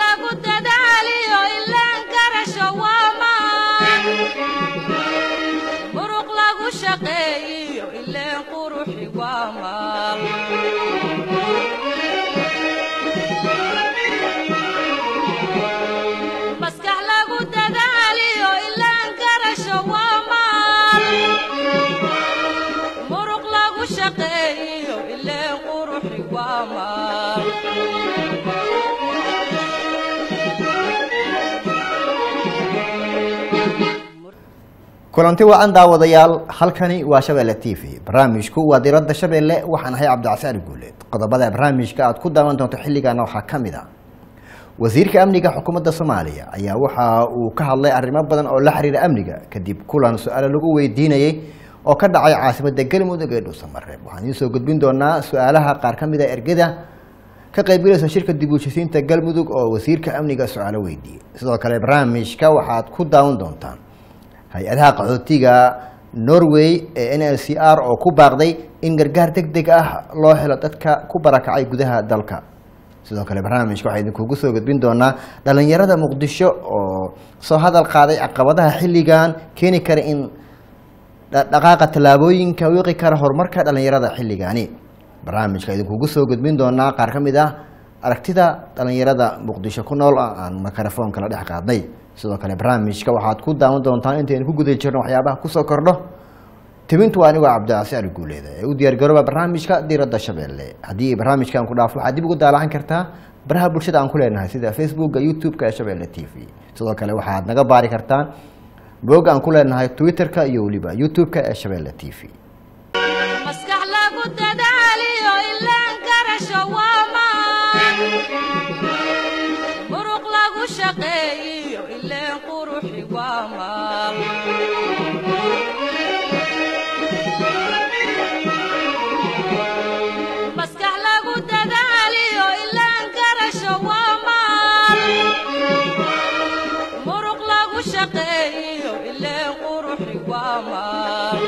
lagu dadaaliyo ilaan garasho waa maan muruq lagu shaqeeyiyo ileen quruxi waa maal maskax lagu dadaaliyo ilaan garasho waa maal muruq lagu shaqeeyiyo ileen quruxi waa maal kulanti wacan daawadayaal halkani waa shabeelle t v barnaamijku waa diradda shabeelle waxaan ahay cabdicasaan guuleed qodobada barnaamijka aad ku daawan doonto xilligaana waxaa ka mid a wasiirka amniga xukuumadda soomaaliya ayaa waxa uu ka hadlay arrimo badan oo la xiriira amniga kadib kulan su-aalo lagu weydiinayey oo ka dhacay caasimadda galmudug ee dhuusamareeb waxaan idiin soo gudbin doonaa su-aalaha qaar ka mid a ergada ka qaybgalaysa shirka dib u heshisiinta galmudug oo wasiirka amniga su-aalo weydiiyey sidoo kale barnaamijka waxaad ku daawan doontaan hay-adaha qaxootiga norway ee n l c r oo ku baaqday in gargaar deg deg ah loo helo dadka ku barakacay gudaha dalka sidoo kale barnaamijka waxaa idinkugu soo gudbin doonaa dhalinyarada muqdisho oo soo hadal qaaday caqabadaha xilligan keeni kara in dhaqaaqa tallaabooyinka wiiqi kara horumarka dhalinyarada xilligaani barnaamijka idinkugu soo gudbin doonaa qaar ka mid ah aragtida dhalinyarada muqdisho ku nool aan mikrofoonka la dhex qaadnay sidoo kale barnaamijka waxaad ku daawan doontaan intaynu ku guda jirno waxyaabaha kusoo kordho tibintu anigoo cabdicasi ali guuleeda ee u diyaargarooba barnaamijka diradda shabeelle haddii barnaamijkan ku dhaafo waxaad dib ugu daalacan kartaa baraha bulshada aan ku leenahay sida facebooka youtube-ka ee shabeelle t v sidoo kale waxaad naga baari kartaan blog aan ku leenahay twitter-ka iyo weliba youtube-ka ee shabeelle t v maskax lagu dadaaliyo ilaan garasho waa maan muruq lagu shaqeeyiyo ileen quruxi waa maal maskax lagu dadaaliyo ilaan garasho waa maal muruq lagu shaqeeyiyo ileen quruxi waa maal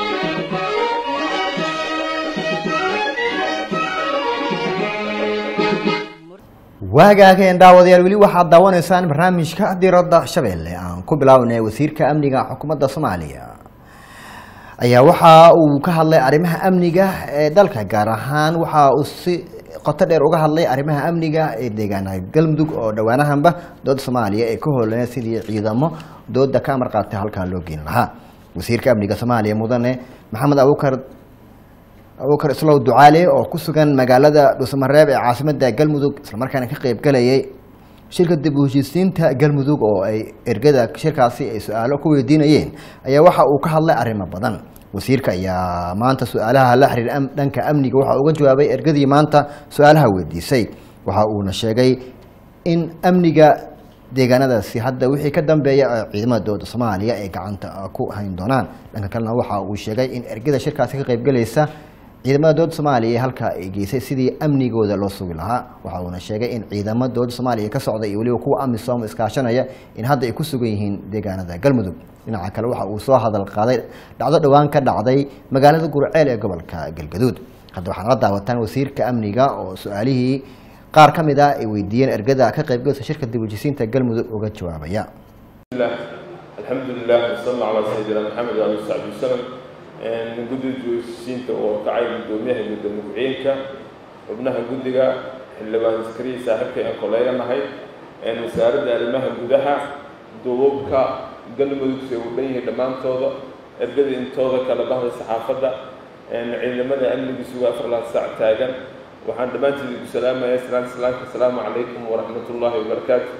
waagaageen daawadayaal weli waxaad daawanaysaan barnaamijka diradda shabeelle aan ku bilaabnay wasiirka amniga xukuumadda soomaaliya ayaa waxa uu ka hadlay arrimaha amniga ee dalka gaar ahaan waxa uu si qoto dheer uga hadlay arrimaha amniga ee deegaanaha galmudug oo dhowaanahanba dooda soomaaliya ee ka hoolanay sidii ciidamo dooda ka amar qaatay halkaa loo geyn lahaa wasiirka amniga soomaaliya mudane maxamed abuukar abuukar islow ducaale oo ku sugan magaalada dhuusamareeb ee caasimada galmudug islamarkaana ka qeybgalayay shirka dib u heshiisiinta galmudug oo ay ergada shirkaasi ay su-aalo ku weydiinayeen ayaa waxa uu ka hadlay arrimo badan wasiirka ayaa maanta su-aalaha la xiriir dhanka amniga waxa uga jawaabay ergadii maanta su-aalaha weydiisay waxa uuna sheegay in amniga deegaanadaasi hadda wixii ka dambeeya ciidamada dowladda soomaaliya ay gacanta ku hayn doonaan dhanka kalena waxa uu sheegay in ergada shirkaasi ka qeybgalaysa ciidamada dowladda soomaaliya ee halkaa ay geysay sidii amnigooda loo sugi lahaa waxa uuna sheegay in ciidamada dowladda soomaaliya ka socda iyo weliba kuwa amisom iskaashanaya in hadda ay ku sugan yihiin deegaanada galmudug dhinaca kale waxa uu soo hadal qaaday dhacdo dhowaan ka dhacday magaalada gurceel ee gobolka galgaduud hadda waxaad la daawataan wasiirka amniga oo su-aalihii qaar ka mid ah ay weydiiyeen ergada ka qaybgalaysa shirka dib ujisiinta galmudug uga jawaabaya alxamdu lilah wasala calaa sayidina maxamed ali saxbi wasalam guddiga joogsiinta oo kacay guddoomiyaha gudoomiye ku-xigeenka xubnaha guddiga xildhibaan askariya saaxiibka aan koleeganahay wasaaradda arrimaha gudaha duubabka galmudug say u dhan yihiin dhammaantooda ergada intooda kala bahda saxaafadda ciidamada amniga suga afarlan saac taagan waxaan dhammaantiin igu salaamaya salaan salaamka asalaamu calaykum waraxmat ullaahi wabarakaatu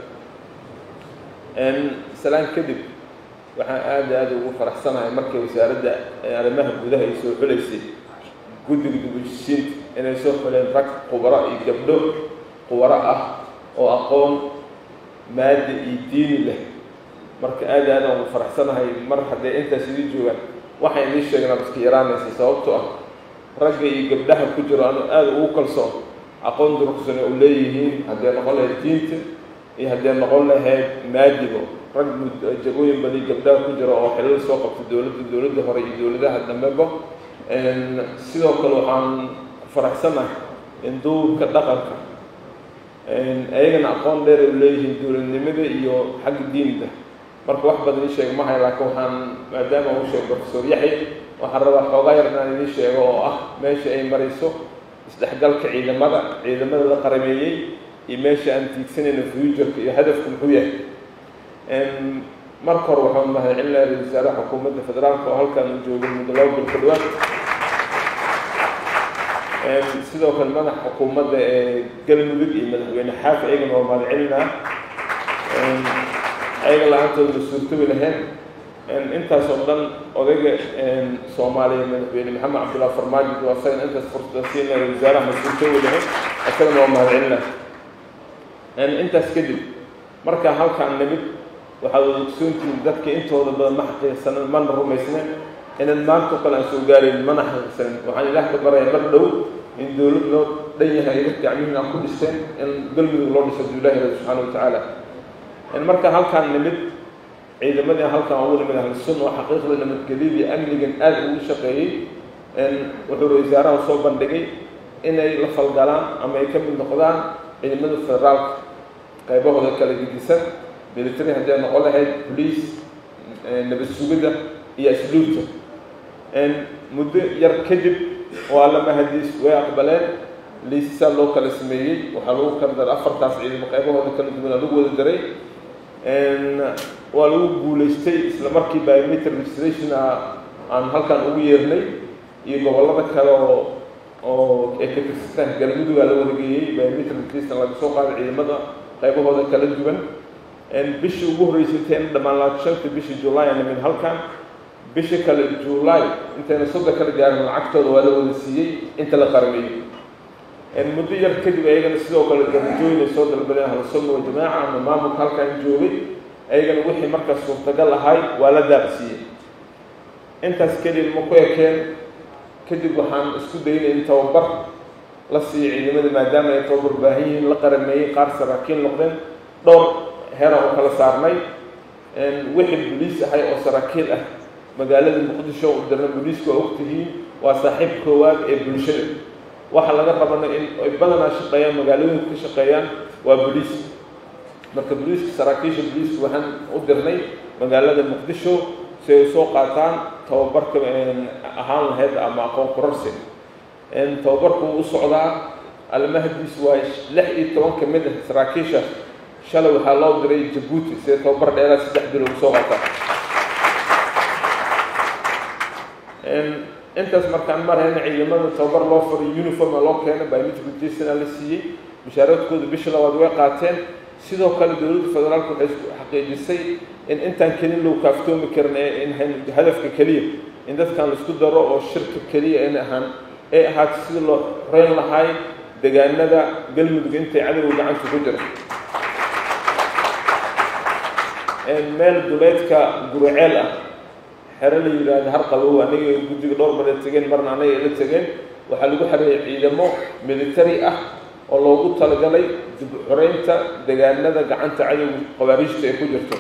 salaan kadib waxaan aada aada ugu faraxsanahay markay wasaaradda arrimaha gudaha ay soo xuleysay guddiga dibujisiinta inay soo xuleen rag khubaro iyo gabdho khubaro ah oo aqoon maada iyo diini leh marka aada aada ugu faraxsanahay mar haddee intaas idii joogaan waxaan idiin sheegnaa iska yaraanaysa sababtoo ah ragga iyo gabdhaha ku jiro anu aada ugu kalsoon aqoon durugsane u leeyihiin haddee noqon lahayd diinta iyo haddee noqon lahayd maadigo rag jagooyin badi gabdhaha ku jira oo xilal soo qabta dowladda dowladda hore iyo dowladaha dambeba sidoo kale waxaan faraxsanahay in duubka dhaqanka ayagana aqoon dheer ay leeyihiin dowladnimada iyo xagga diinta marka wax badan ii sheega mahay laakiin waxaan maadaama uu sheegay professor yaxya waxaan rabaa xoogaa yar inaan idiin sheego oo ah meesha ay marayso isdhexgalka ciidamada ciidamada la qarameeyey iyo meesha aan tiigsanayno futureka iyo hadafku muxuu yahay marka hore waxaan mahadcelinayaa ra-isul wasaaraha xukuumadda federaalka oo halkan u joogay muddo laba bil ka dhawaan sidoo kale madaxa xukuumadda ee galmudug iyo madaxweyne xaafi ayagana waa mahadcelinaa ayaga la-aantooda la suurtoobi lahayn intaas oo dhan odayga soomaaliya madaxweyne maxamed cabdullahi farmaajo waa asagana intaas fursada siinaya ra-isul wasaaraha ma suurtoobi lahayn asagana waa mahadcelinaa intaas kadib markaa halkaan nimid waxaad wada ogsoontihiin dadka intooda badan ma xaqiiqsanan mana rumaysnen inaan maanta o kale aan soo gaarayn mana xaqiiqsanin waxaan ilaah ka baraya mar dhow in dowlad loo dhan yahay ay gacmihiin aan ku dhisteen in galmudug loo dhiso aduu ilahi rabi subxaana watacaala markaa halkaan nimid ciidamadii halkaan ugu nimid ahlu sunna oo xaqiiqda nabadgelyadii amnigan aad ugu shaqeeyey wuxuu ra wasaaraha soo bandhigay inay la falgalaan ama ay ka mid noqdaan ciidamada federaalka qaybahooda kala gedisan military haddii ay noqon lahayd bolice nabad sugidda iyo asluubta muddo yar kadib waa la mahadiis way aqbaleen liisisaa loo kala sameeyey waxaa lagu kala daray afartaas ciidamo qaybahooda kala duwan lagu wada daray waa lagu guulaystay isla markii biometric registration aan halkan ugu yeernay iyo gobollada kale oo oo ay ka tirsataan galmudugaa la wada geeyey biometric registration laga soo qaaday ciidamada qaybahooda kala duwan bishii ugu horreysay intayna dhammaan labaatan shanta bishii july aan nimid halkan bishii kale july intayna sodon kala gaarin lacagtooda waa la wada siiyey inta la qarmeeyey muddo yar kadib ayagana sidoo kale darajooyin ay soo dalbadeen ahlusunna waljamaaca ama maamulka halkan joogay ayagana wixii markaas suurtagal ahay waa la daaqsiiyey intaas kadib ma ku ekeen kadib waxaan isku daynay in tababar la siiyo ciidamada maadaama ay tababar baahan yihiin la qarameeyey qaar saraakiin noqdeen dhowr heera oo kala saarnay wixii boliis ahay oo saraakiil ah magaalada muqdisho u dirna boliiska waa ogtihiin waa saaxiib koowaad ee bulshada waxa laga rabana in ay badanaa shaqeeyaan magaalooyinka ka shaqeeyaan waa boliis marka boliiska saraakiisha boliiska waxaan u dirnay magaalada muqdisho si ay usoo qaataan tababarka ahaan lahayd ama aqoon kurarsi tababarku wuu u socdaa almahdiis waa lix iyo toban ka mid ah saraakiisha shalay waxaa loo diray jabuuti sida tababar dheeraa saddex bil ugu soo qaataa intaas markaan marayna ciidamada tababar loo faray uniforma loo keenay biometric jasona la siiyey mushaaradkooda bisha labaad way qaateen sidoo kale dowladda federaalka waxay isku xaqiijisay in intaan kelin lagu kaaftoomi karin ee in hadafka keliya in dadkan laisku daro oo shirka keliya in ahaan ay ahaata sida loo xoreyn lahaay deegaanada galmudug intay cadowga gacanta ku jira meel duleedka guriceel ah xero la yidhaahda har qabow aniga guddiga dhowr mar ay tegeen marna anaga ay la tegeen waxaa lagu xareeyay ciidamo military ah oo loogu talagalay dib xoreynta deegaanada gacanta cadowga qabaariijta ay ku jirto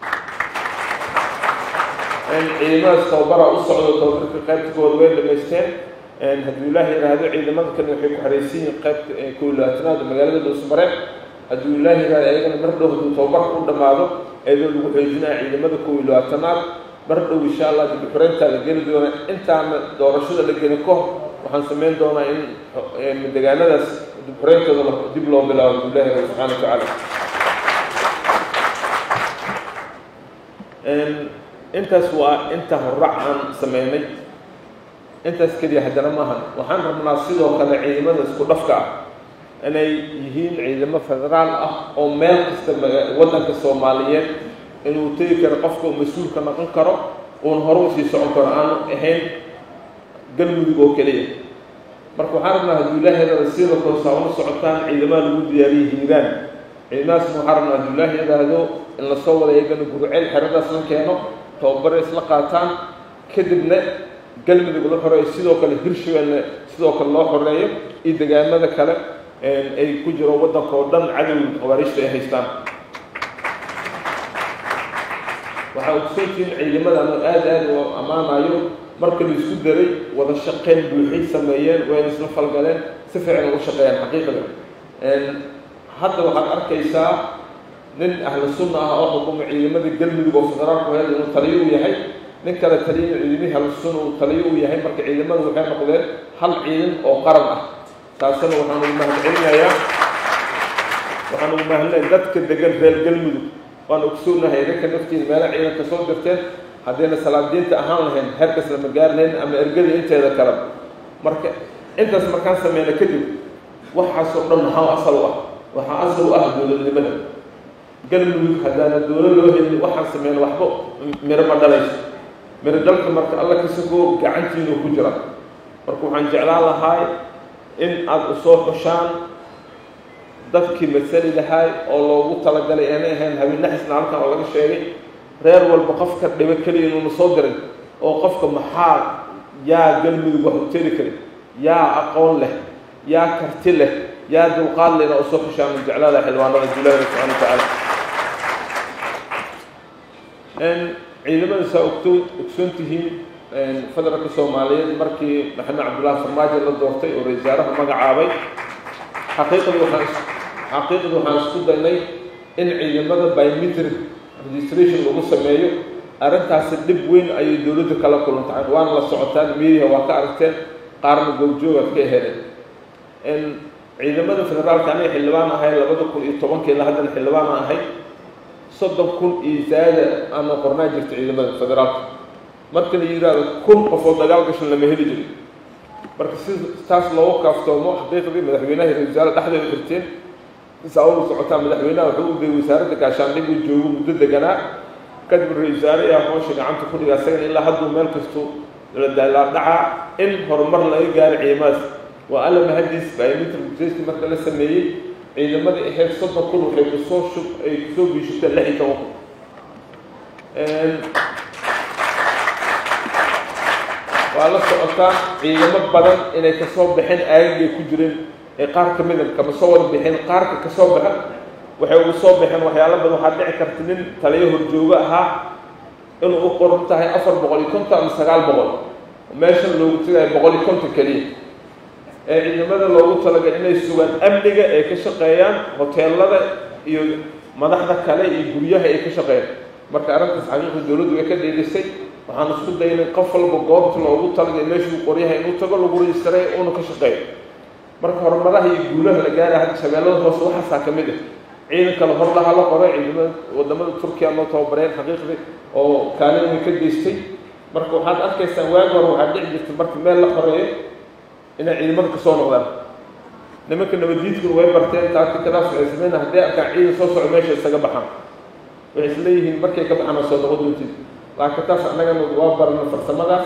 ciidamadaas tababara u socdo tababarka qaybtigooda way dhamaysteen hadduu ilaah yidhaahdo ciidamada kale waxay ku xareysan yihiin qaybta kow labaatanaad magaalada dhuusmareeb hadduu ilaah yidhahdo ayagana mar dhow hadduu tababarka u dhammaado iyadoo lagu xoojinaya ciidamada kow iyo labaatanaad mar dhow insha allah dib xoreyntaa la geli doona intaana doorashada la geli kahor waxaan samayn doonaa in deegaanadaas dib xoreyntooda dib loo bilaabo hadduu ilaah yidhahdo subxana wa tacaala intaas waa inta horrac aan sameynay intaas keliya haddana maahan waxaan rabnaa sidoo kale ciidamada isku dhafka ah inay yihiin ciidamo federaal ah oo meel kasta waddanka soomaaliyeed inuu tegi karo qofka uu mas-uulka noqon karo uun hore usii socon karo aanu ahayn galmudug oo keliya marka waxaan rabnaa hadduu ilaah yidhahdo sida koosaa una socotaan ciidamada lagu diyaariyey hiiraan ciidamadaasna waxaan rabnaa hadduu ilaah yidhaahdo in lasoo wada iyagana gurceel xeradaas la keeno tababare isla qaataan kadibna galmudug la xoreeyo sidoo kale hirshabelle sidoo kale loo xoreeyo iyo degaamada kale ay ku jiro waddanka oo dhan cadowga qabaariijta ay haystaan waxaa ogsoontihiin ciidamada anu aad aad u ammaanayo marka la isku daray wada shaqeyn buuxay sameeyeen wayna isla falgaleen si fiican ugu shaqeeyaan xaqiiqada hadda waxaad arkaysaa nin ahlu sunna ah oo xukuma ciidamada galmudug oo federaalku heed inuu taliyo u yahay nin kale taliyana ciidamihii ahlu sunna uu taliyo u yahay marka ciidamadu waxay noqdeen hal ciidan oo qaran ah taasina waxaan ugu mahadcelinayaa waxaan ugu mahadcelinayaa dadka degan reer galmudug waan ogsoonahay idinka naftiin meelo ciidanka soo dirteen haddayna salaadiinta ahaan lahayn heerkas lama gaarnayn ama ergada inteeda kale marka intaas markaan sameyna kadib waxaasoo dhan maxaa asal u ah waxaa asal u ah dowladnimada galmudug haddaana dowlad loo helin waxaan sameyna waxba miro ma dhalayso miro dhalka marka alla kasagoo gacantiinu ku jira marka waxaan jeclaan lahaay in aada usoo xushaan dadkii masali lahaay oo loogu talagalay aanay ahayn habeennexisna halkan oo laga sheegay reer walba qofka dhibo keliya inuuna soo dirin oo qofka maxaa yaa galmudug wax u teri karin yaa aqoon leh yaa karti leh yaa dulqaad leh inaa usoo xushaan min jeclaada xildhibaanada julaala subxana wa tacaala ciidamada saa ogto ogsoon tihiin federaalka soomaaliyeed markii maxamed cabdullaahi farmaajo la doortay oo ra-isul wasaaraha magacaabay xaqiiqadii waxaan xaqiiqadii waxaan isku daynay in ciidamada biometric registration lagu sameeyo arrintaasi dhib weyn ayay dowladda kala kulantahay waana la socotaan media waa ka aragteen qaarna goobjoogaad ka heleen ciidamada federaalka aniga xildhibaan ahay labada kun iyo tobankii ilaa haddana xildhibaan ahay soddon kun iyo zaada aana qornaa jirta ciidamada federaalka marka la yidhaahdo kun qof oo dagaal gashan lama heli jirin marka si taas loogu kaaftoomo xaqiiqdii madaxweynaha ra-isul wasaare dhexdeeda xirteen isaawadu socotaa madaxweynaha wuxuu u dayay wasaaradda gaashaandhig uu joogo muddo deganaa kadib ra-isul wasaare ayaa hoosha gacanta ku dhiga asagana ilaa hadduu meel kastu la dhacaa in horumar laga gaaro ciidamadaas waa alla mahadiis biometric registration marka la sameeyey ciidamadii ahayd soddon kun waxay kusoo shub ay kusoo biishateen lix iyo toban kun waa la socotaa ciidamo badan inay kasoo baxeen aagagay ku jireen ee qaar ka mida kama soo wada bixin qaarka kasoo baxa waxay ugu soo baxeen waxyaalo badan waxaa dhici karta nin taliyo horjoogo ahaa inuu u qoran tahay afar boqol iyo konton ama sagaal boqol meeshan loogu tagayo boqol iyo konton keliya ee ciidamada loogu talagal inay sugaan amniga ay ka shaqeeyaan hoteelada iyo madaxda kale iyo guryaha ay ka shaqeeyaan marka arrintaas xaqiiqda dowladdu way ka dheelisay waxaan isku daynay qof walba goobta loogu talagay meeshuu qoryaha inuu tago lagu rejistaray uuna ka shaqeeyo marka horumaraha iyo guulaha la gaara hadda shabeellada hoose waxaasaa ka mid ah ciidan kale hor laha la qoray ciidamada wadamada turkiya loo tababareen xaqiiqdii oo kaalin way ka geystay marka waxaad arkaysaan waagi hore waxaa dhici jirta marka meel la qoreeyo inay ciidamada kasoo noqdaan nimanka nabadiidkuna way barteen taatikadaas waxay sameynaa hadday arkaan ciidan soo soco meesha isaga baxaan waxay isleeyihiin markay ka baxaan oo soo noqon doontid laakiin taas annagana waa barna farsamadaas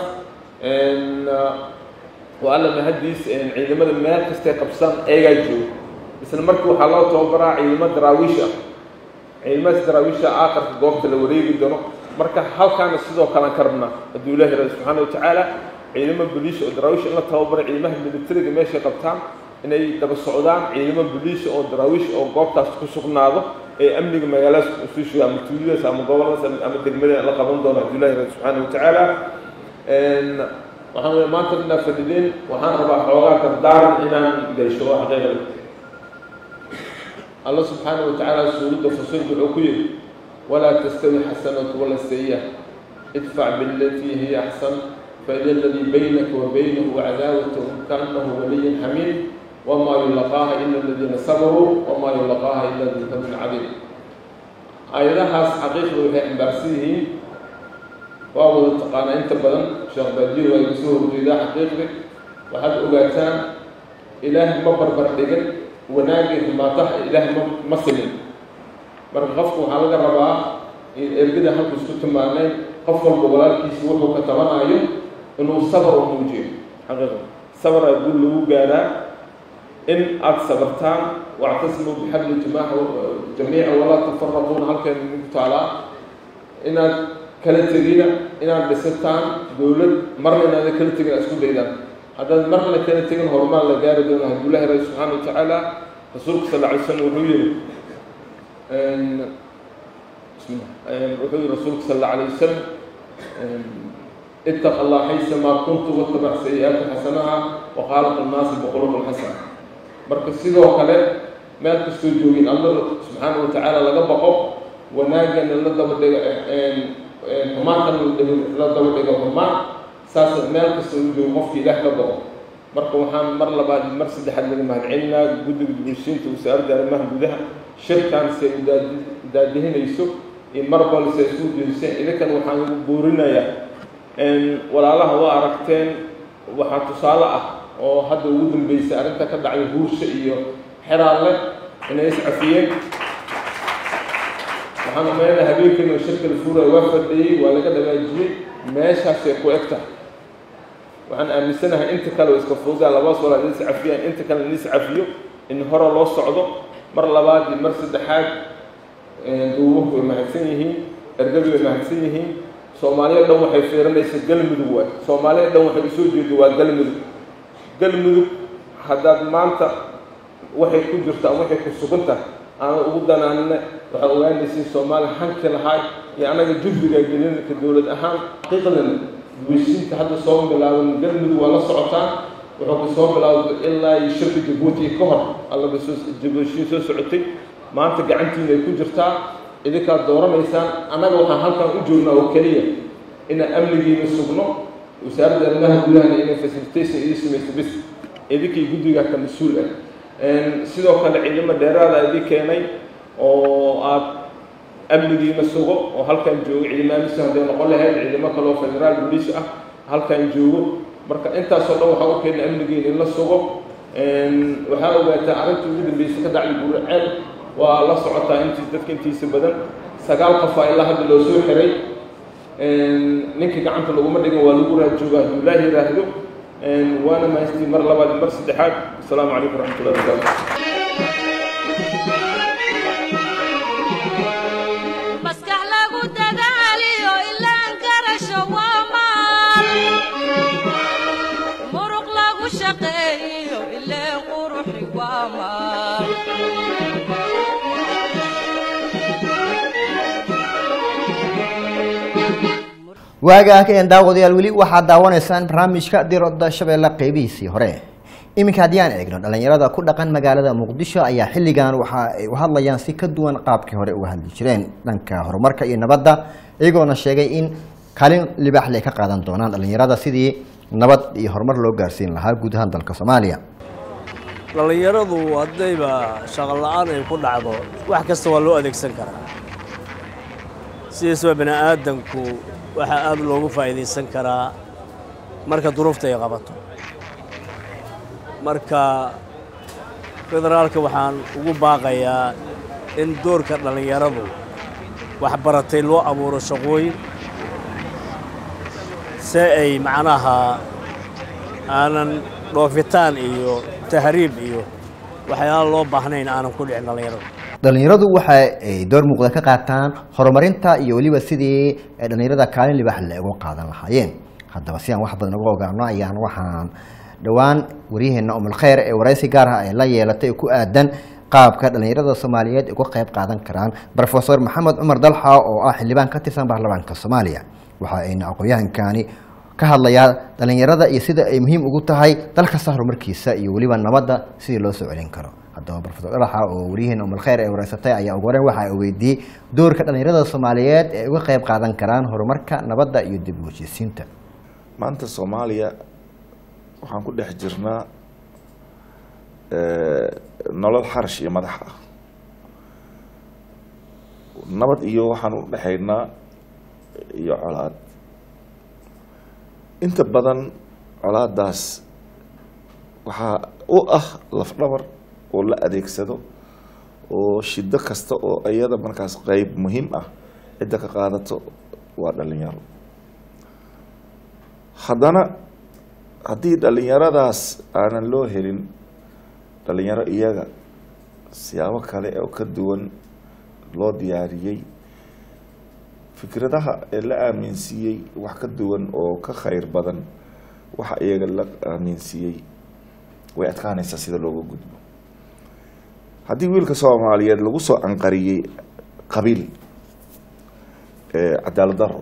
waa alla mahadiis ciidamada meel kastay qabsaan eegaa joogo isla markii waxaa loo tababaraa ciidamo daraawiish ah ciidamadaas daraawiisha aakarka goobta la wareegi doono marka halkaana sidoo kalean ka rabnaa hadduu ilaahi rabi subxaana wa tacaala ciidamo boliis oo daraawiish in la tababaray ciidamaha militariga meeshay qabtaan inay daba socdaan ciidamo boliis oo daraawiish oo goobtaas ku sugnaado ee amniga magaaladaas usii shuga ama tuuladaas ama goboladaas ama degmada la qaban doono hadduu ilahi rabi subxaana wa tacaala waxaan maanta inaa fadhideen waxaan rabaa xoogaa dardaaran inaan gaysho waa xaqiiqada alla subxaana wa tacaala suuradda fasilka wuxuu ku yidhi walaa tastawi xasanatu wala sayi'a idfac bilatii hiya axsan faida aladii baynaka wa baynahu cadaawatun kaanahu waliyin xamiid wamaa yulaqaaha ila aladiina sabaruu wamaa yulaqaaha ila duu fadlin cadiim aayadahaas xaqiiqda waxay xambaarsan yihiin waa wada taqaanaa inta badan sheekh baadiyo waa iga soo horjeedaa xaqiiqdi waxaad ogaataan ilaahay ma barbar dhigan wanaagii xumaataha ilaahay ma ma simin marka qofku waxaa laga rabaa in ergada halku isku tilmaanayn qof walba walaalkiisa wuxuu ka tabanayo inuu sabar u muujiyo xaqiiqda sabaraa guul lagu gaaraa in aada sabartaan wactasimuu bixabli jimaaca jamiica walaa tafaraquuna halkeen ku taalaa inaad kala tegina inaad dhisataan dowlad marna inaada kala tegin isku daydaan haddaad marna kala tegin horumaan la gaari doono hadduu ilahi rabi subxaana wa tacaala rasuulka sal alay slam wuxuu yihi bismillah wuxuu yihi rasuulka sal alla alayh wasalam itaq allah xaysa maa kuntu watabac sayi-aati xasanaha waqaalaqa annaasi biquluub alxasana marka sidoo kale meel kastoo joogin alla subxaana wa tacaala laga baqo wanaagana la daba dhigo xumaantana la daba dhigo xumaan saas meel kasta u joogo qofka ilaah ka baqo marka waxaan mar labaad mar saddexaad laga mahadcelinaa guddiga bulshiinta wasaaradda arrimaha gudaha shirkan se daadihinayso iyo mar balse isku jeediseen idinkan waxaan ugu buurinayaa walaalaha waa aragteen waxaa tusaale ah oo hadda ugu dambeysay arrinta ka dhacday huursha iyo xeraalle inay iscafiyeen waxaan umaynaa habeenkiina shirka la fuuraya waa fadhiyey waa laga dhagaajiyey meeshaasay ku eg tahay waxaan aaminsanahay inta kale oo iska fuudaa labaas walaal in iscafiyaan inta kale in iscafiyo in hore loo socdo mar labaad iyo mar saddexaad duubuhu way mahadsan yihiin ergabi way mahadsan yihiin soomaaliya dhan waxay fiirinaysa galmudug waay soomaaliya dhan waxay usoo jeedo waa galmudug galmudug haddaad maanta waxay ku jirto ama waxay ku sugan tahay aana ugu danaanina waxaa ogaanaysiin soomaaliya hanki lahaay iyo annaga jubbiga gelinka dowlad ahaan xaqiiqdan guweysiinta hadda soo bilaaban galmudug waa la socotaan wuxuu ka soo bilaawday ilaa iyo shirka jabuuti ka hor allaba soo jabuutiin soo socotay maanta gacantiina ay ku jirtaa idinkaad dooranaysaan annaga waxaan halkan u joognaa oo keliya inaan amnigiina sugno wasaaradda arrimaha gudahana inay facilitation idin samayso bis idinkii guddigaa ka mas-uul ah sidoo kale ciidamo dheeraada idin keenay oo aad amnigiina sugo oo halkan joogo ciidamaamisu hadday noqon lahayd ciidamo kale oo federaal boliis ah halkan joogo marka intaasoo dhan waxaa u keena amnigiina in la sugo waxaa ogaataa arrintii ugu dambeysay ka dhacday burceel waa la socotaa intii dadka intiisa badan sagaal qofaa ilaa hadda loo soo xiray ninkii gacanta laguma dhigan waa lagu raajooga hadduu ilaah yidhaahdo waana mahastii mar labaad mar saddexaad asalaamu calaykum waraxmatullahi wabarakaatu maskax lagu dadaaliyo ilaan garasho waa maal muruq lagu shaqeeyo ileen quruxi waa maal waagaa ka een daawadayaal weli waxaad daawanaysaan barnaamijka dirodda shabeelle qeybihiisii hore iminka haddii aan eegno dhallinyarada ku dhaqan magaalada muqdisho ayaa xilligan waxa ay u hadlayaan si ka duwan qaabkii hore uga hadli jireen dhanka horumarka iyo nabadda iyagoona sheegay in kaalin libaaxle ay ka qaadan doonaan dhallinyarada sidii nabad iyo horumar loo gaarsiin lahaa guud ahaan dalka soomaaliya dhallinyaradu haddayba shaqo la'aan ay ku dhacdo wax kasta waa loo adeegsan karaa sidiisaba bini aadamku waxaa aad loogu faa'iidaysan karaa marka duruufta ay qabato marka federaalka waxaan ugu baaqayaa in doorka dhallinyaradu waxbaratay loo abuuro shaqooyin si ay macnaha aanan dhoofitaan iyo tahriib iyo waxyaala loo baahnayn aanan ku dhicin dhallinyaradu dhallinyaradu waxa ay door muuqda ka qaataan horumarinta iyo weliba sidii ay dhallinyarada kaalin libaax le uga qaadan lahaayeen haddaba si aan wax badan uga ogaano ayaan waxaan dhowaan waryaheena umulkheyr ee waraysi gaar ah ay la yeelatay oo ku aadan qaabka dhallinyarada soomaaliyeed uga qayb qaadan karaan rofesor maxamed cumar dalxa oo ah xildhibaan ka tirsan baarlamaanka soomaaliya waxa ayna aqoon-yahankani ka hadlayaa dhallinyarada iyo sida ay muhiim ugu tahay dal kasta horumarkiisa iyo weliba nabadda sidii loo soo celin karo haddaba rofesor dhalaxa oo waryaheena umulkheyr ee waraysatay ayaa ugu horeyn waxa ay weydiiyey doorka dhallinyarada soomaaliyeed ee uga qayb qaadan karaan horumarka nabadda iyo dib u heshiisiinta maanta soomaaliya waxaan ku dhex jirnaa nolol xarash iyo madax ah nabad iyo waxaan u dhexaynaa iyo colaad inta badan colaadaas waxaa u ah lafdhabar oo la adeegsado oo shido kasta oo iyada markaas qeyb muhiim ah cidda ka qaadato waa dhalinyaro haddana haddii dhalinyaradaas aanan loo helin dhalinyaro iyaga siyaabo kale oo ka duwan loo diyaariyey fikradaha ee la aaminsiiyey wax ka duwan oo ka khayr badan waxa iyaga la aaminsiiyey way adkaanaysaa sida looga gudbo haddii wiilka soomaaliyeed lagu soo anqariyey qabiil cadaalad daro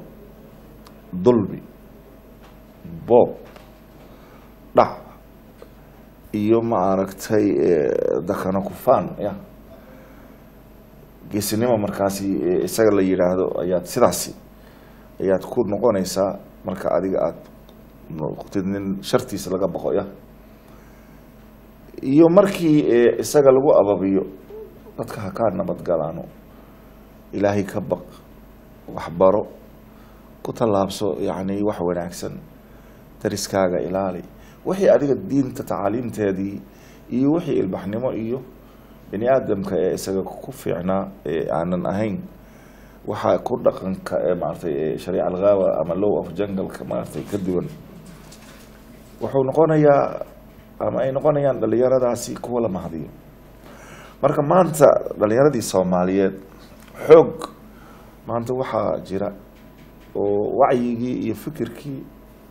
dulmi boob dhac iyo ma aragtay dakana kufaan ya geesinimo markaasi eh, isaga la yidhaahdo ayaad sidaasi ayaad ku noqonaysaa marka adiga aada noqotid nin shartiisa laga baqo ya iyo markii eh, isaga lagu ababiyo dadka ha kaa nabadgalaano ilaahay ka baq waxbaro ku tallaabso yacni wax wanaagsan dariskaaga ilaali wixii adiga diinta tacaaliimteedii iyo wixii ilbaxnimo iyo bini aadamka ee isaga ku fiicnaa ee aanan ahayn waxaa ku dhaqanka ee maaragtay ee shariica alghaawa ama low of jungleka maaragtay ka duwan wuxuu noqonayaa ama ay noqonayaan dhalinyaradaasi kuwa la mahadiyo marka maanta dhalinyaradii soomaaliyeed xoog maanta waxaa jira oo wacyigii iyo fikirkii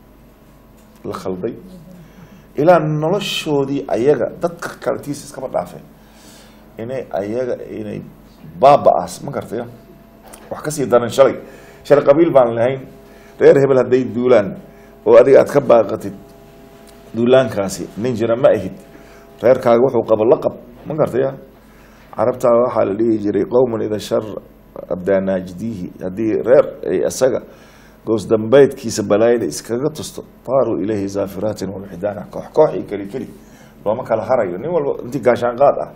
la khalday ilaa noloshoodii ayaga dadka kaletiisa iskaba dhaafeen inay ayaga inay baaba-aas ma gartaya wax kasii daran shalay shalay qabiil baan lahayn reer hebel hadday duulaan oo adiga aad ka baaqatid duulaankaasi nin jira ma ahid reerkaaga wuxuu qabo la qab ma gartaya carabtaa waxaa la dhihi jiray qowman ida shar abdaa naajdiihi haddii reer ay isaga goos dambeydkiisa balaayada iskaga tusto taaruu ilayhi zaafiraatin walxidaana koox koox iyo keli keli looma kala harayo nin walba intii gaashaan qaad ah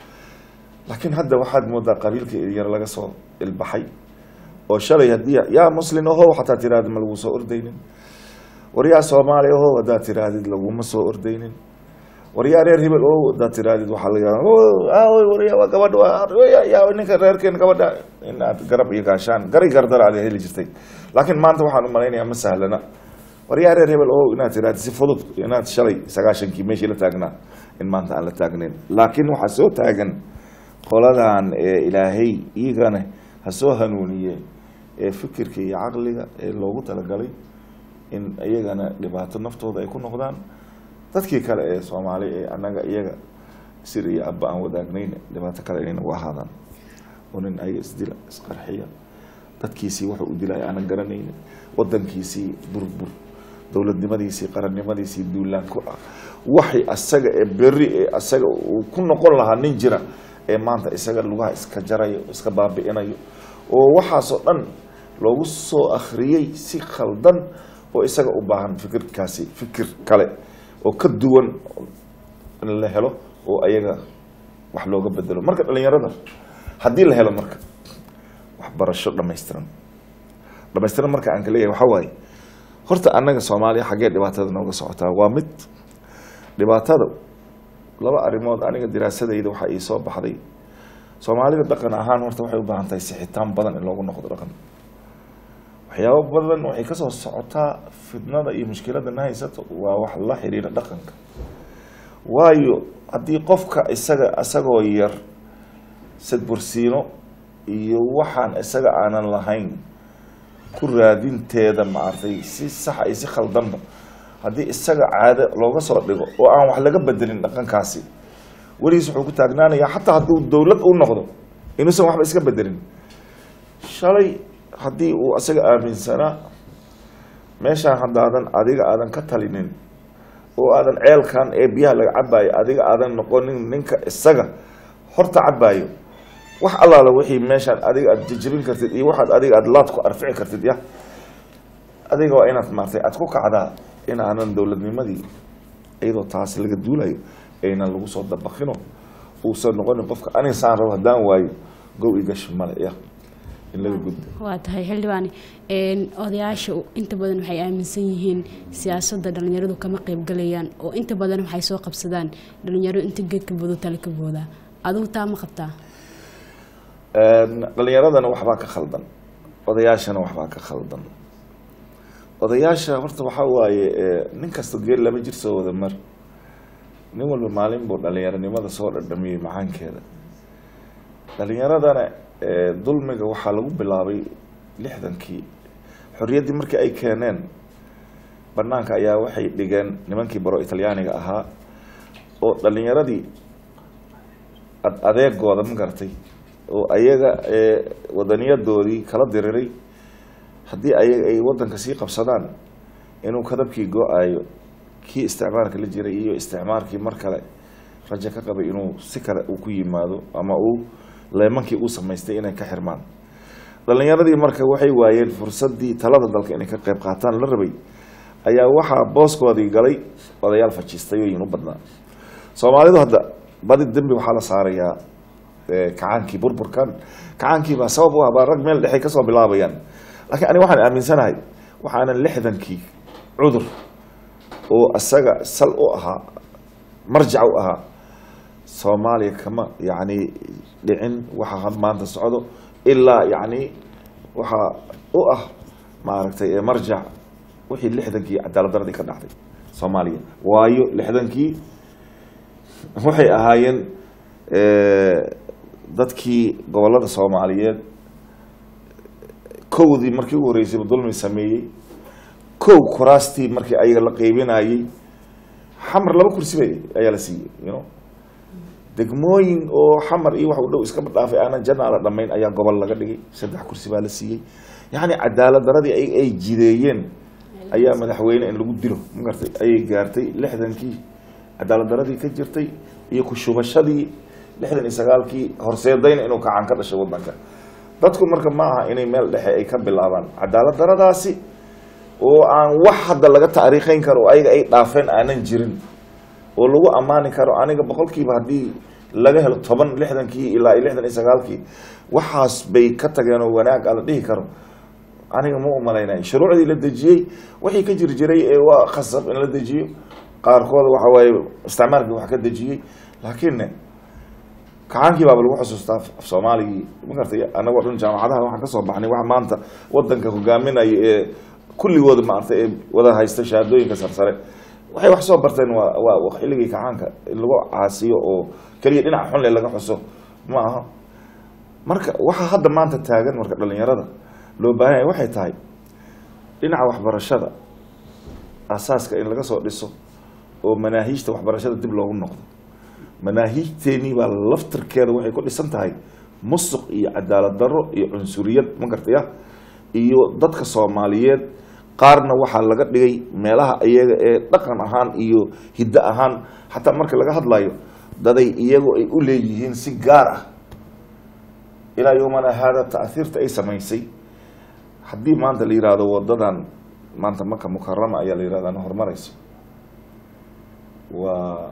laakiin hadda waxaad moodaa qabiilka yar laga soo ilbaxay oo shalay haddii yaa muslin ahow xataa tirahdid ma lagu soo ordaynin war yaa soomaali ahow haddaad tirahdid laguma soo ordaynin war yaa reer hebel ow haddaad tirahdid waxaa laga aawey war yaa waa gabadha waa yaa ninka reerkeen gabadha inaad garab iyo gaashaan garay gardara aad heli jirtay laakiin maanta waxaan u malaynayaa ma sahlana war yaa reer hebel ow inaad tirahdid si fudud inaad shalay sagaashankii meeshii la taagnaa in maanta aan la taagnayn laakiin waxaa soo taagan qoladan ee ilaahay iyagana ha soo hanuuniye ee fikirka iyo caqliga ee loogu talagalay in iyagana dhibaato naftooda ay ku noqdaan dadkii kale ee soomaali ee annaga iyaga sir iyo abba aan wadaagnayn dhibaato kale inay nagu ahaadaan oo nin ayaga isdila isqarxiya dadkiisii wuxuu u dilay aanan garanaynin wadankiisii burbur dowladnimadiisii qarannimadiisii duulaan ku ah waxay asaga ee berri ee asaga uu ku noqon lahaa nin jira ee maanta isaga lugaha iska jarayo iska baabi'inayo oo waxaasoo dhan loogu soo akhriyey si khaldan oo isaga u baahan fikirkaasi fikir kale oo ka duwan in la helo oo ayaga wax looga bedelo marka dhalinyarada haddii la helo marka waxbarasho dhamaystiran dhamaystiran marka aan ka leeyahay waxaa waaye horta annaga soomaaliya xaggee dhibaatada nooga socotaa waa mid dhibaatada laba arrimood aniga diraasadayda waxaa ii soo baxday soomaalida dhaqan ahaan horta waxay u baahan tahay sixitaan badan in loogu noqdo dhaqan waxyaabo badan waxay kasoo socotaa fitnada iyo mushkilada na haysato waa wax la xiriira dhaqanka waayo haddii qofka isaga isagoo yar sadbursiino iyo waxaan isaga aanan lahayn ku raadinteeda maartay si saxa iyo si khaldanba haddii isaga caado looga soo dhigo oo aan wax laga bedelin dhaqankaasi weligiis wuxuu ku taagnaanayaa xataa hadduu dowlad u noqdo inuusan waxba iska bedelin shalay haddii uu isaga aaminsanaa meeshaan haddaadan adiga aadan ka talinin oo aadan ceelkan ee biyaha laga cabaayo adiga aadan noqonin ninka isaga horta cabaayo wax allaala wixii meeshaan adiga aada jejebin kartid iyo waxaad adiga aada laad ku arfici kartid ya adiga waa inaad maartay aada ku kacdaa in aanan dowladnimadii iyadoo taas laga duulayo aynan lagu soo dabakino uusan noqonin qofka aniga saan rabo haddaan waayo gow igash male ya in laga gudbo waa tahay xildhibaane een, odayaasha inta badan waxay aaminsan yihiin siyaasadda dhalinyaradu kama qaybgalayaan oo inta badan waxay soo qabsadaan dhalinyaro inta geedka boodo tale ka boodaa adigu taa ma qabtaa dhalinyaradana waxbaa ka khaldan odayaashana waxbaa ka khaldan odayaasha horta waxaa waaye nin kasta geel laba jir soo wada mar nin walba maalin buu dhalinyaronimada soo dhadhamiyey macaankeeda dhalinyaradana dulmiga waxaa lagu bilaabay lixdankii xorriyaddii markii ay keeneen banaanka ayaa waxay dhigeen nimankii baro talyaaniga ahaa oo dhalinyaradii ad adeegooda ma garatay oo ayaga wadaniyadoodii kala diriray haddii ayaga ay wadanka sii qabsadaan inuu kadabkii go-ayo kii isticmaalka la jiray iyo isticmaalkii mar kale rajo ka qabay inuu si kale uu ku yimaado ama uu leemankii uu samaystay inay ka xirmaan dhalinyaradii marka waxay waayeen fursadii talada dalka inay ka qayb qaataan la rabay ayaa waxaa booskoodii galay odayaal fajistayooyin u badnaa soomaalidu hadda badi dembi waxaa la saarayaa eh, kacaankii burburkan kacaankii baa sabab u ah baa rag meel dhexay kasoo bilaabayaan laakiin aniga waxaan aaminsanahay waxaanan lixdankii cudur oo isaga sal u ahaa marjac u ahaa soomaaliya kama yacni dhicin waxa had maanta socdo ilaa yacni waxaa u ah maaragtay ee marjac wixii lixdankii cadaalad daradii ka dhacday soomaaliya waayo lixdankii waxay ahaayeen eh, dadkii gobolada soomaaliyeed kowdii markii ugu horreysayba dulmi sameeyey kow kuraastii markii ayaga la qeybinayey xamar laba kursi bay ayaa la siiyey you know degmooyin oo xamar iyo wax u dhow iskaba dhaafay aanan janna la dhamayn ayaa gobol laga dhigay saddex kursi baa la siiyey yacni cadaalad daradii ay ay jideeyeen ayaa madaxweyne in lagu dilo magartay ayay gaartay lixdankii cadaalad daradii ka jirtay iyo ku shubashadii lixdan iyo sagaalkii horseedayna inuu kacan ka dhashay wadanka dadku marka ma aha inay meel dhexe ay ka bilaabaan cadaalad daradaasi oo aan wax hadda laga taariikhayn karo oo ayaga ay dhaafeen aanan jirin oo lagu ammaani karo aniga boqolkiiba haddii laga helo toban lixdankii ilaa iyo lixdan iyo sagaalkii waxaas bay ka tageen oo wanaag a la dhihi karo aniga ma u malaynay shuruucdii la dejiyey wixii ka jir jiray ee waa khasab in la dejiyo qaarkood waxa waaye isticmaalkii wax ka dejiyey laakiin kacaankii baaba lagu xusuustaa af soomaaligii ma gartay anagoo dhan jaamacadaha waxaan kasoo baxnay wax maanta wadanka hogaaminayo ee kulligooda maaragtay ee wada haysta shahaadooyinka sarsare waxay wax soo barteen waa waa xilligii kacaanka in lagu caasiyo oo keliya dhinaca xunle laga xuso ma aha marka waxaa hadda maanta taagan marka dhalinyarada loo baahan yahay waxay tahay dhinaca waxbarashada asaaska in laga soo dhiso oo manaahiijta waxbarashada dib loogu noqdo manaahiijteenii baa laftirkeeda waxay ku dhisan tahay musuq iyo cadaalad darro iyo cunsuriyad ma gartaya iyo dadka soomaaliyeed qaarna waxaa laga dhigay meelaha iyaga ee dhaqan ahaan iyo hiddo ahaan xataa marka laga hadlayo daday iyagu ay u leeyihiin si gaar ah ilaa yowmana haada taahiirta ay samaysay haddii maanta la yihahdo wadadan maanta maka mukarama ayaa la yihahda na horumarayso waa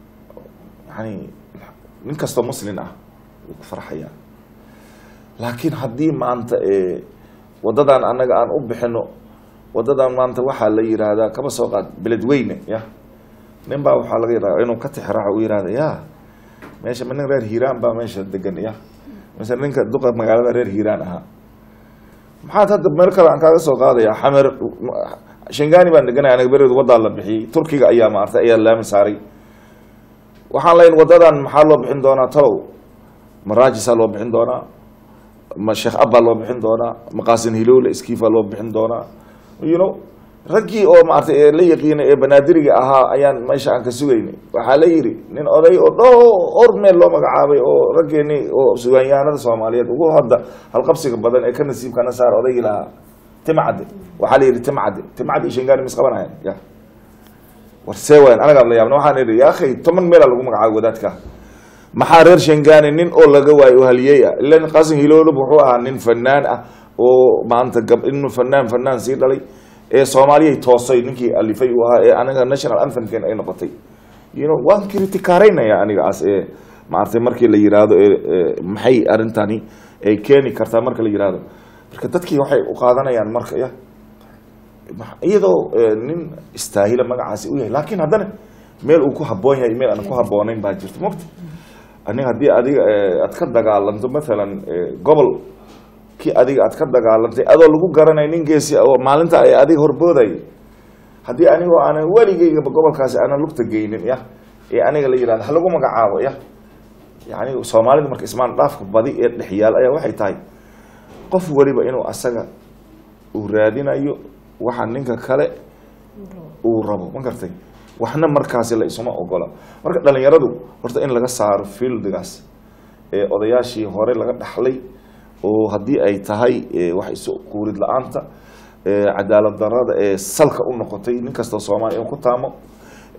yani nin kastoo muslin ah wuu ku farxayaa laakiin haddii maanta wadadan annaga aan u bixino wadadan maanta waxaa la yihahdaa kaba soo qaad beledweyne ya nin baa waxaa laga yaraa inuu ka tixraaco u yihahda ya meesha ma nin reer hiiraan baa meesha degan ya mise ninka duqa magaalada reer hiiraan ahaa maxaad hadda meel kale aan kaaga soo qaadaya xamer shangani baan deganay anaga bereed wadaa la bixiyey turkiga ayaa maartay ayaa laami saaray waxaan layn wadadan maxaa loo bixin doonaa talow maraajisaa loo bixin doonaa ma sheekh abbaa loo bixin doonaa maqaasin hilowle skiifaa loo bixin doonaa you know raggii oo maartay ee la yaqiinay ee banaadiriga ahaa ayaan meesha aan ka sugaynay waxaa la yidhi nin oday oo dhowr meel loo magacaabay oo raggeeni oo sugaanyahanada soomaaliyeed ugu hadda halqabsiga badan ee ka nasiibkana saar odaygii lahaa timcadde waxaa la yidhi timcadde timcadde iyo shangaani mis qabanayan ya war see wayan anagaa la yaabna waxaan idhi ya akhay toban meelaa lagu magacaabay wadaadka maxaa reer shangaani nin oo laga waayo oo haliyey ah ilan qaasim hiloolub wuxuu ahaa nin fanaan ah oo maanta gab inu fanaan fanaan sii dhalay ee soomaaliyay toosay ninkii alifay uu ahaa ee aniga national anthemken ay noqotay you know waan kritikaaraynaya aniga as ee maaragtay markii la yihahdo ee maxay arrintani ay keeni kartaa marka la yihahdo marka dadkii waxay u qaadanayaan marka ya iyadoo nin istaahila magacaasi u yahay laakiin haddana meel uu ku haboon yahay meel aan ku habooneyn baa jirta mogta aniga haddii adiga aad ka dagaalanto mathalan gobol kii adiga aad ka dagaalantay adoo lagu garanay nin geesi oo maalinta ay adiga horbooday haddii anigoo aanan weligeygaba gobolkaasi aanan lugta geynin ya ee aniga la yihahdo ha lagu magacaabo ya yani soomaalida marka ismaan dhaafka badi ee dhexyaal ayaa waxay tahay qof weliba inuu asaga uu raadinayo waxa ninka kale uu rabo ma gartay waxna markaasi la isuma ogola marka dhalinyaradu horta in laga saaro fieldigaas ee odayaashii hore laga dhaxlay oo haddii ay tahay wax isu quurid la-aanta cadaalad darada ee salka u noqotay nin kastoo soomaaliya inuu ku taamo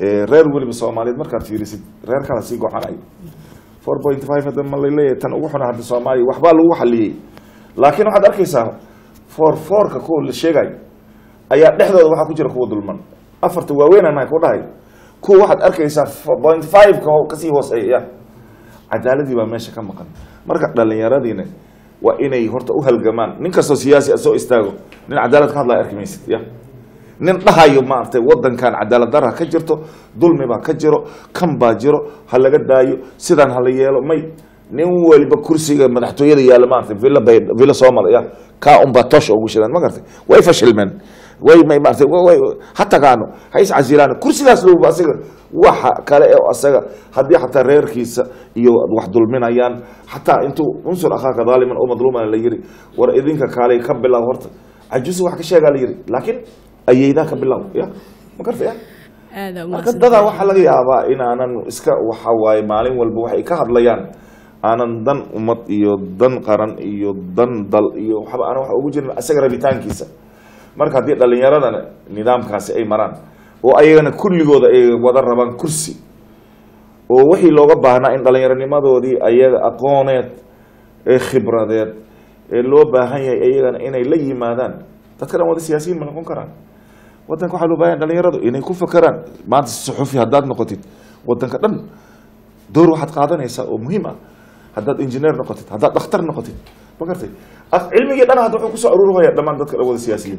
Eh, reer weliba soomaaliyeed markaad fiirisid reer kala sii gocanay four point five hadda ma laleeyahay tan ugu xuna hadda soomaaliya waxbaa lagu xaliyey laakiin waxaad arkaysaa four fourka kuwa la sheegayo ayaa dhexdooda waxaa ku jira kuwa dulman afarta waaweynana ku dhahay kuwa waxaad arkaysaa four point five-ka oo kasii hooseeya cadaaladii baa meesha ka maqan marka dhallinyaradiina waa inay horta u halgamaan nin kastoo siyaasi a soo istaago nin cadaalad ka hadlaya arki maysid ya nin dhahayo maaragtay wadankan cadaalad darra ka jirto dulmi baa ka jiro kan baa jiro ha laga daayo sidaan hala yeelo may nin waliba kursiga madaxtooyada yaalla maaragtay villa bay villa soomala ya kaa unbaa tosha ugu shidaan ma garatay way fashilmeen way may maaragtay wa- way ha tagaano ha iscasilaan kursigaas lowba asiga waxa kale ee asaga haddii xataa reerkiisa iyo wax dulminayaan xataa intuu unsur akhaaka daaliman oo madluuman la yiri war idinka kaalay ka bilaab horta cajusi wax ka sheegaa la yiri laakiin ayeydaa ka bilaab ya ma garta ya aada marka dadaa waxaa laga yaabaa inaanan iska waxa waaye maalin walba waxay ka hadlayaan aanan dan ummad iyo dan qaran iyo dan dal iyo waxba aanan wax ugu jirin isaga rabitaankiisa marka haddii dhallinyaradana nidaamkaasi ay maraan oo ayagana kulligooda ay wada rabaan kursi oo wixii looga baahnaa in dhallinyaronimadoodii ayaga aqooneed ee khibradeed ee loo baahan yahay ayagana inay la yimaadaan dadka dhan wada siyaasiyiin ma noqon karaan wadanka waxaa loo baahan yahay dhalinyaradu inay ku fakeraan maanta suxufi haddaad noqotid wadanka dhan door waxaad qaadanaysaa oo muhiim ah haddaad injineer noqotid haddaad dhakhtar noqotid ma gartay Af- cilmigii dhan hadda wuxuu kusoo aruurhaya dhammaan dadka dhan wada siyaasiyiin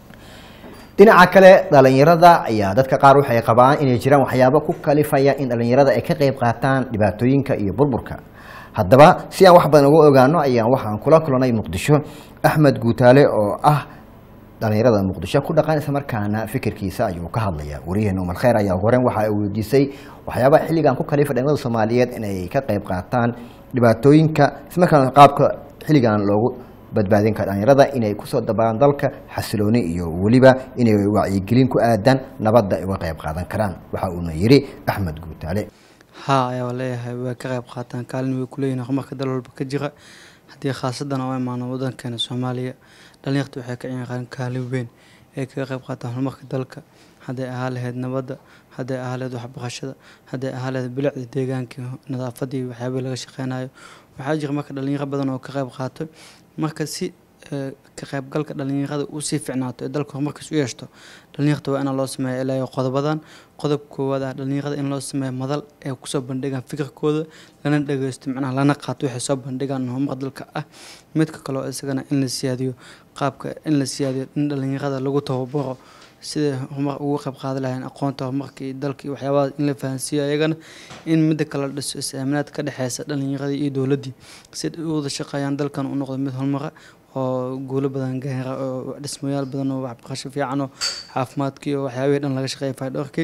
dhinaca kale dhalinyarada ayaa dadka qaar waxay qabaan inay jiraan waxyaabo ku kalifaya in dhalinyarada ay ka qayb qaataan dhibaatooyinka iyo burburka haddaba si aan wax badan uga ogaano ayaan waxaan kula kulanay muqdisho axmed guutaale oo ah dhalinyarada muqdisho ku dhaqan islamarkaana fikirkiisa ayuu ka hadlaya wariyaheena umar kheyr ayaa ugu horeyn waxa ay weydiisay waxyaabaha xilligan ku kalifa dhalinyarada soomaaliyeed inay ka qayb qaataan dhibaatooyinka islamarkaana qaabka xilligan loogu badbaadin kara dhalinyarada inay kusoo dabaalaan dalka xasilooni iyo weliba inay wacyigelin ku aadaan nabadda ay uga qayb qaadan karaan waxa uuna yidhi axmed guutaale haa ayaa leeyahay way ka qayb qaataan kaalin way kuleeyihin horumarka dal walba ka jira haddii khaasadan oo imaano wadankeena soomaaliya dhalinyarta waxay ka ciyaaraan kaalin weyn ay kaga qayb qaataan horumarka dalka hadday ahaa lahayd nabadda hadday ahaa lahayd waxbarashada hadday ahaa lahayd bilicda deegaanka nadaafadii waxyaabihii laga shaqeynayo waxaa jira marka dhalinyaro badan oo ka qayb qaato marka si eh, ka qaybgalka dhalinyarada uu sii ficnaato ee dalka horumarkiis u yeeshto dhalinyarta waa inaa loo sameeya ilaa iyo qodobadan qodob koowaad ah dhalinyarada in loo sameeyo madal ay kusoo bandhigaan fikirkooda lana dhageysto macnaha lana qaato waxay soo bandhigaan horumar dalka ah midka kale oo isagana in la siyaadiyo qaabka in la siyaadiyo in dhalinyarada lagu tababaro siday horumar ugu qayb qaadi lahayn aqoonta horumarka iyo dalka iyo waxyaabaha in la fahansiiyo ayagana in midda kale la dhiso is-aaminaad ka dhexeysa dhalinyaradii iyo dowladdii si ay u wada shaqeeyaan dalkan u noqdo mid horumara oo guulo badan gaara oo dhismayaal badan oo waxbarasho fiican oo caafimaadkii oo waxyaabihii dhan laga shaqeeya faydhowrkii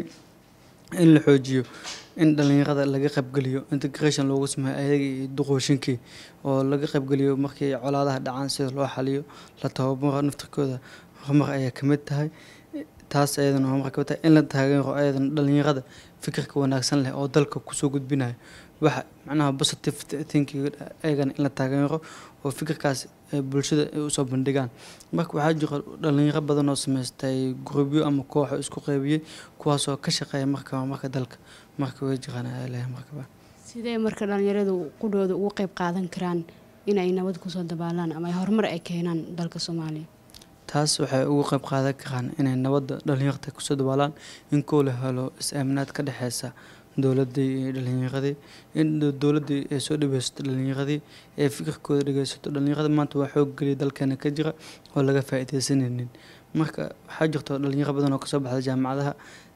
in la xoojiyo in dhalinyarada laga qaybgeliyo integration loogu sameeyo ayaga iyo duqooshinkii oo laga qaybgeliyo markii colaadaha dhacaan sida loo xaliyo la tababaro naftirkooda horumar ayaa ka mid tahay taas ayadana horumar ka mid tahay in la taageero ayadana dhalinyarada fikirka wanaagsan leh oo dalka kusoo gudbinayo waxa macnaha positive thinking ayagana in la taageero oo fikirkaas ay bulshada ay usoo bandhigaan marka waxaa jira dhalinyaro badan oo samaystay grubyo ama kooxo isku qeybiyey kuwaasoo ka shaqeeya markaba marka dalka marka way jiraan ayaa leeyahay markaba sidee marka dhalinyaradu qudhooda ugu qayb qaadan karaan inay nabad kusoo dabaalaan ama ay horumar ay keenaan dalka soomaaliya taas waxay ugu qayb qaadan karaan inay nabadda dhalinyarta kusoo dabaalaan in koo la helo is-aaminaad ka dhexeysa dowladii iyo dhalinyaradii in dowladii ay soo dhaweysato dhalinyaradii ee fikirkooda dhageysato dhalinyarada maanta waa xoog geliya dalkeena ka jira oo laga faa-ideysanaynin marka waxaa jirto dhalinyaro badan oo kasoo baxda jaamacadaha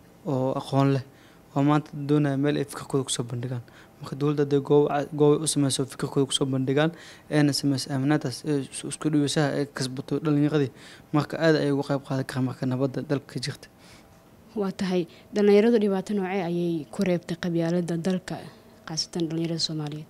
oo aqoon leh oo maanta doonaya meel ay fikirkooda kusoo bandhigaan marka dowladda hadday goob goobay u sameyso fikirkooda kusoo bandhigaan eena sameyso aaminaadaas ee isku dhaweysaha ay kasbato dhalinyaradii marka aad ay uga qayb qaadan karaan marka nabadda dalka ka jirta waa tahay dhalinyaradu dhibaato noocee ayay ku reebtay qabyaalada dalka khaasatan dhalinyarada soomaaliyeed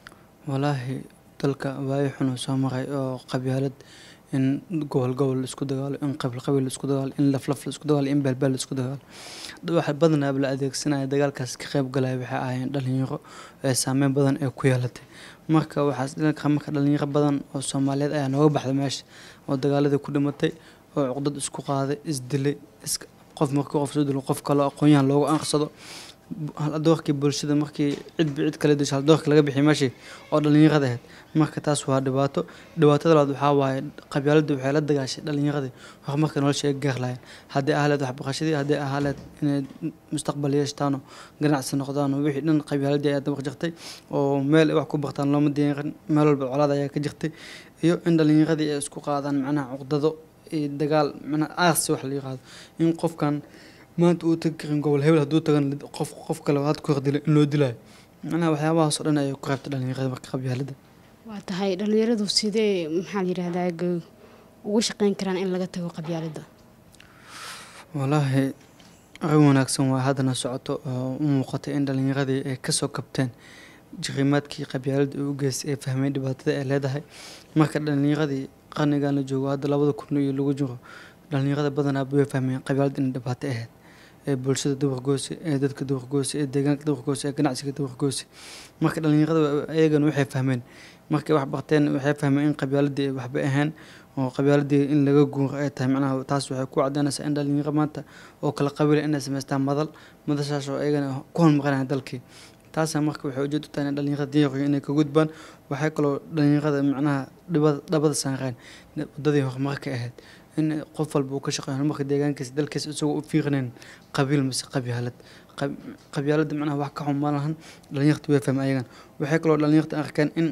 walaahi dalka waayo xun uu soo maray oo qabyaalad in gobol gobol la isku dagaalo in qabiil qabiil la isku dagaalo in laflaf la isku dagaalo in beelbeel la isku dagaalo waxa badanaa la adeegsanaya dagaalkaas ka qayb galaya waxay ahaayeen dhalinyaro ee saameyn badan ee ku yeelatay marka waxaas dhanka marka dhalinyaro badan oo soomaaliyeed ayaa nooga baxday meesha oo dagaaladii ku dhimatay oo cuqdad isku qaaday isdilay iska qof markii qof soo dilo qof kale aqoonyahan loogu anqsado haldoorkii bulshada markii cidba cid kale disho haldoorka laga bixiy meeshii oo dhalinyarada ahayd marka taas waa dhibaato dhibaatada labaad waxaa waaye qabyaaladda waxay la dagaashay dhalinyaradii horumarka nolosha ay gaar lahayn haddii ahaleed waxbarashadii haddii ahaleed inay mustaqbal yeeshtaano ganacsi noqdaano wixii dhan qabyaaladii ayaa dabaq jirtay oo meel ay wax ku bartaan looma diyaarin meel walba colaad ayaa ka jirtay iyo in dhalinyaradii ay isku qaadaan macnaha cuqdado iyo dagaal macnaha aarsi wax la yiraahdo in qofkan maanta uu tagi karin gobol hebel hadduu tagan qof qof kale had ku hordilay in loo dilaayo macnaha waxyaabahaas oo dhan ayay ku reebtay dhalinyarada marka qabyaaladda waa tahay dhalinyaradu sidee maxaa la yidhahdaa g- ugu shaqeyn karaan in laga tago qabyaaladda walaahi arrin wanaagsan waa haddana socoto oo u muuqatay in dhalinyaradii ay kasoo kabteen jirimaadkii qabyaaladda ay u geystay ay fahmeen dhibaatada ay leedahay marka dhalinyaradii qarnigan la joogo hadda labada kun iyo lagu jiro dhalinyarada badanaa way fahmeen qabyaaladda inay dhibaato ahayd ee bulshada duwargoose ee dadka duwargoose ee deegaanka duwargoose ee ganacsiga duwargoose marka dhalinyarada ayagana waxay fahmeen markay wax barteen waxay fahmeen in qabyaaladii ay waxba ahayn oo qabyaaladii in laga guuro ay tahay macnaha taas waxay ku cadeynaysaa in dhalinyaro maanta oo kala qabiila inay samaystaan madal madashaas oo ayagana ku hormarinaya dalkii taasa marka waxay ujeed u tahay in dhalinyarada diyaqiyo inay ka gudbaan waxay kaloo dhalinyarada macnaha dhibada dhabada saareen wadadii horumarka ahayd in qof walba uu ka shaqeeyo horumarka deegaankiisa dalkiisa isagoo u fiiqnayn qabiil mise qabyaalad Qab- qabyaaladda macnaha wax ka xun ma lahan dhalinyarta way fahmeen ayagan waxay kaloo dhalinyarta arkeen in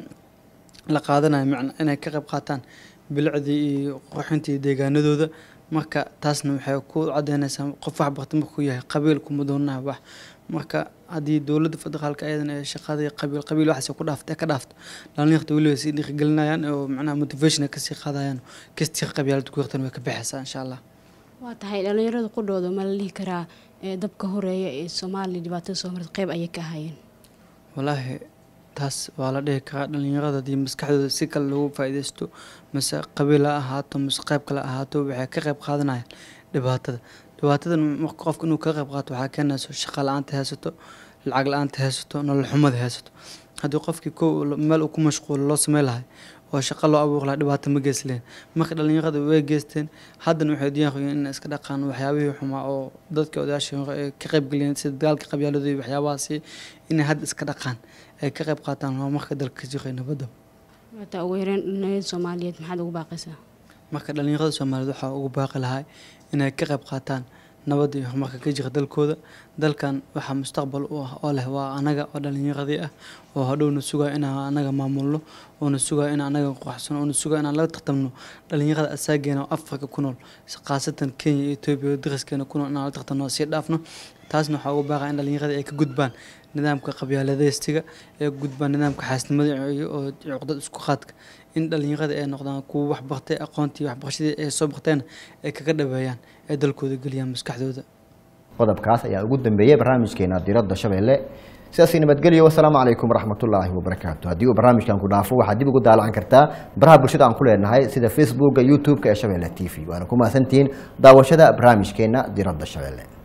la qaadanayo macna inay ka qayb qaataan bilicdii iyo qurxintii deegaanadooda marka taasna waxay ku cadeynaysaa qof wax barta markuu yahay qabiil kuma doonaha wax marka haddii dowladda federaalka ayadana ay shaqadii qabiil qabiil waxaas ku dhaafta ka dhaafto dhalinyarta weliba sii dhiirigelinayaan oo macnaha motivation ay kasii qaadayaan kastii qabyaalada ku yartan way ka baxaysaa insha allah waa tahay dhalinyarada qudhooda ma la dhihi karaa ee dabka horeeya ee soomaaliya dhibaatada soo marta qeyb ayay ka ahaayeen walaahi taas waa la dhihi karaa dhalinyarada haddii maskaxdooda si kale loogu faa'iidaysto mise qabiil ha ahaato mise qayb kale ha ahaato waxay ka qayb qaadanayaan dhibaatada dhibaatadan marka qofka inuu ka qayb qaato waxaa keenayso shaqa la-aanta haysato lacag la-aanta haysato nolol xumada haysato haddii qofkii ko meel uu ku mashquulo loo samey lahay oo shaqo loo abuuri lahaa dhibaato ma geysleen marka dhalinyarada way geysteen haddana waxay diyaar u yihiin inay iska dhaqaan waxyaabihii xumaa oo dadka odayaashii hore ay ka qaybgeliyeen sida dagaalka qabyaalada iyo waxyaabahaasi inay hadda iska dhaqaan ay ka qayb qaataan horumarka dalka ka jiray nabadda waataa ugu yareen dhalinyarada soomaaliyeed maxaad ugu baaqaysaa marka dhalinyarada soomaaliyeed waxaa ugu baaqi lahaa inay ka qayb qaataan nabadda iyo horumarka ka jira dalkooda dalkan waxaa mustaqbal u ah oo leh waa anaga oo dhalinyaradii ah oo hadhowna sugaya inaan anaga maamulno oona sugaya in anaga quruxsano oona sugaya inaan laga tartamno dhalinyarada asaageena oo afrika ku nool khaasatan kenya iyo etoobiya oo dariskeena ku nool inaan la tartamno oo sii dhaafno taasna waxaa ugu baaqaya in dhalinyarada ay ka gudbaan nidaamka qabyaaladeystiga ee gudbaan nidaamka xaasnimada iyo oo cuqdad isku qaadka in dhalinyarada ay noqdaan kuwa wax bartay aqoontii waxbarashadii ay soo barteen ay kaga dhaweeyaan ay dalkooda geliyaan maskaxdooda qodobkaas ayaa ugu dambeeyey barnaamijkeena diradda shabeelle sidaasi nabadgelyo wasalaamu calaykum waraxmatullaahi wabarakaatu haddii uu barnaamijkan ku dhaafo waxaad dib ugu daalacan kartaa baraha bulshada aan ku leenahay sida facebooka youtube-ka ee shabeelle t v waana ku mahadsantihiin daawashada barnaamijkeena diradda shabeelle